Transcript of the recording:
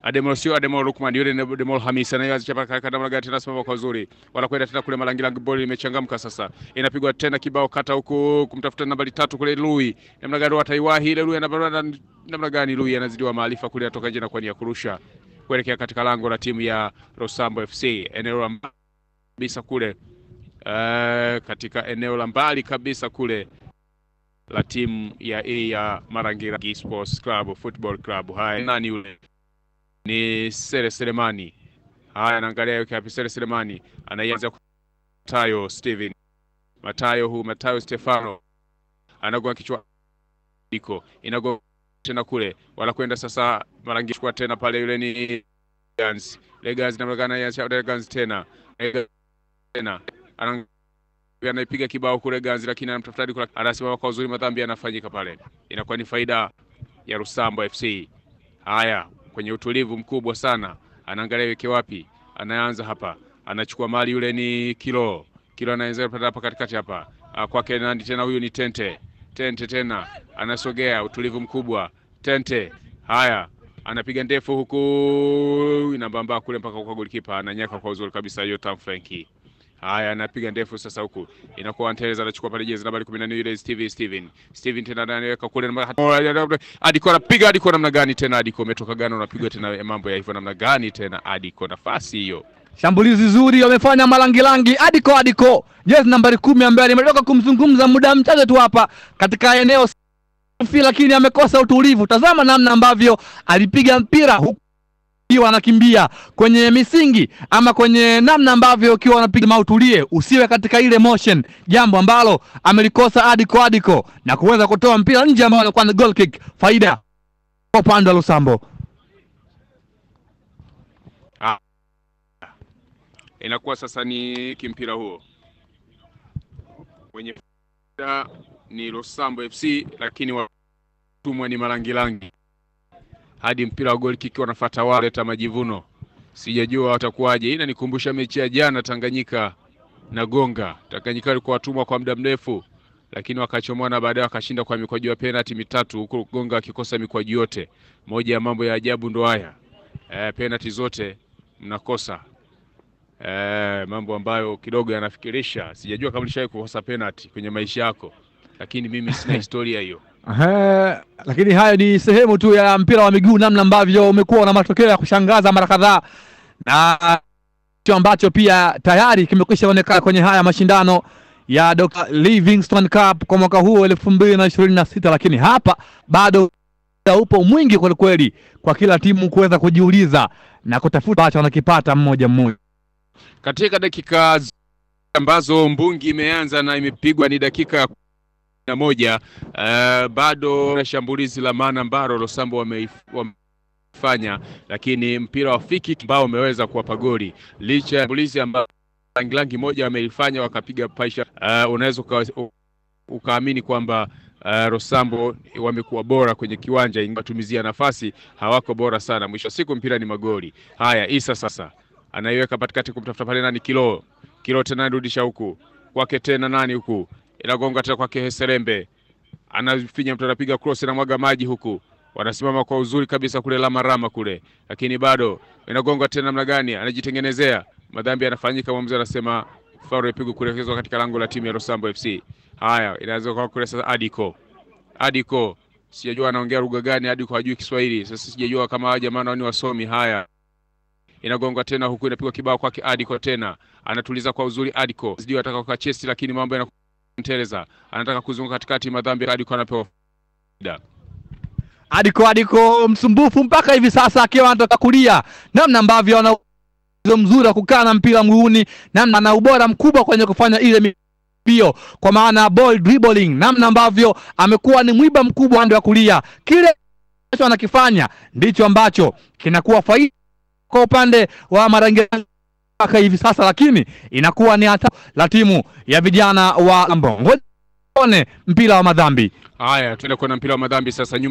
Ademol sio Ademol Lukman, yule ni Ademol Hamis anayeanza paka kanda namna gani tena, simama kwa uzuri, wanakwenda tena kule Malangilangi, boli imechangamka sasa, inapigwa tena kibao kata huku kumtafuta nambari tatu kule Lui, namna gani wataiwahi ile Lui, anabara namna gani Lui anazidiwa maarifa kule, atoka nje na kwa nia kurusha kuelekea katika lango la timu ya Rosambo FC eneo la mbali kabisa kule, uh, katika eneo la mbali kabisa kule la timu ya A ya Marangira Sports Club Football Club. Haya, nani yule? Ni Sere Selemani. Haya, anaangalia yuko wapi Sere Selemani. Anaianza Matayo Steven. Matayo huu Matayo Stefano. Anagoa kichwa iko. Inago tena kule. Wanakwenda sasa Marangira kwa tena pale yule ni Legans. Legans namna gani ya Legans tena. Legans tena. Ana anaipiga kibao kule Ganzi, lakini anamtafuta kule, anasimama kwa uzuri, madhambi yanafanyika pale, inakuwa ni faida ya Rusambo FC. Haya, kwenye utulivu mkubwa sana, anaangalia weke wapi, anaanza hapa, anachukua mali, yule ni Kilo Kilo, anaanza hapa katikati hapa kwake nani tena, huyu ni Tente Tente tena anasogea, utulivu mkubwa Tente. Haya, anapiga ndefu huku, inabamba kule mpaka kwa golikipa, ananyaka kwa uzuri kabisa, Yotam Frankie Haya, anapiga ndefu sasa, huku inakuwa Anteleza anachukua pale jezi nambari 14 ile Steven Steven Steven tena anaweka kule Adiko anapiga Adiko namna gani tena Adiko umetoka gani unapigwa tena mambo ya hivyo namna gani tena Adiko nafasi hiyo Shambulizi zuri wamefanya Malangilangi. Adiko Adiko jezi nambari kumi ambaye nimetoka kumzungumza muda mchache tu hapa katika eneo safi, lakini amekosa utulivu. Tazama namna ambavyo alipiga mpira huku ukiwa anakimbia kwenye misingi ama kwenye namna ambavyo ukiwa unapiga mautulie, usiwe katika ile motion, jambo ambalo amelikosa Adiko Adiko na kuweza kutoa mpira nje ambao anakuwa ni goal kick, faida kwa upande wa Lusambo. ah. Inakuwa sasa ni kimpira huo wenye faida ni Lusambo FC, lakini watumwa ni Malangilangi hadi mpira wa goli kiki wanafuata wao leta majivuno, sijajua watakuwaje. Inanikumbusha mechi ya jana Tanganyika na Gonga. Tanganyika walikuwa watumwa kwa muda mrefu, lakini wakachomoa na baadaye wakashinda kwa mikwaju ya penalti mitatu, huku Gonga akikosa mikwaju yote. Moja ya mambo ya ajabu ndo haya e, penalti zote mnakosa e, mambo ambayo kidogo yanafikirisha. Sijajua kama ulishawahi kukosa penalti kwenye maisha yako, lakini mimi sina historia hiyo. Ehe, lakini hayo ni sehemu tu ya mpira wa miguu, namna ambavyo umekuwa na matokeo ya kushangaza mara kadhaa, na hicho ambacho pia tayari kimekwisha onekana kwenye haya mashindano ya Dr. Livingstone Cup kwa mwaka huu elfu mbili na ishirini na sita, lakini hapa bado upo mwingi kwelikweli kwa kila timu kuweza kujiuliza na kutafuta ambacho wanakipata mmoja mmoja. Katika dakika ambazo mbungi imeanza na imepigwa ni dakika na moja uh, bado na shambulizi la maana ambalo Losambo wamefanya, lakini mpira wa fiki ambao umeweza kuwapa goli licha ya shambulizi ambalo Langilangi moja wameifanya wakapiga paisha. Uh, unaweza ukaamini kwamba uh, Rosambo wamekuwa bora kwenye kiwanja, ingatumizia nafasi hawako bora sana. Mwisho wa siku mpira ni magoli haya. Isa sasa anaiweka katikati kumtafuta pale nani, Kilo Kilo tena anarudisha huku kwake tena nani huku inagonga tena kwake Heserembe, anafinya mtu, anapiga cross na mwaga maji huku, wanasimama kwa uzuri kabisa kule Lama Rama kule, lakini bado inagonga tena. Namna gani anajitengenezea madhambi, yanafanyika. Mwamuzi anasema faulu ipigwe kuelekezwa katika lango la timu ya Rosambo FC. Haya, inaanza kwa kule sasa. Adiko Adiko, sijajua anaongea lugha gani. Adiko hajui Kiswahili, sasa sijajua kama hawa jamaa ni wasomi. Haya, inagonga tena huku, inapigwa kibao kwake Adiko, tena anatuliza kwa uzuri Adiko, sijui ataka kwa chesti, lakini mambo yana Teleza anataka kuzunguka katikati, madhambi Adiko anapewa Adiko Adiko msumbufu mpaka hivi sasa, akiwa anatoka kulia, namna ambavyo ana uwezo mzuri wa kukaa na mpira mguuni, namna ana ubora mkubwa kwenye kufanya ile mbio, kwa maana ball dribbling, namna ambavyo amekuwa ni mwiba mkubwa upande wa kulia. Kile ambacho anakifanya ndicho ambacho kinakuwa faida kwa upande wa Marangira mpaka hivi sasa, lakini inakuwa ni hata la timu ya vijana wa Ambongo. Ngoja tuone mpira wa madhambi. Haya, tuende kuona mpira wa madhambi sasa.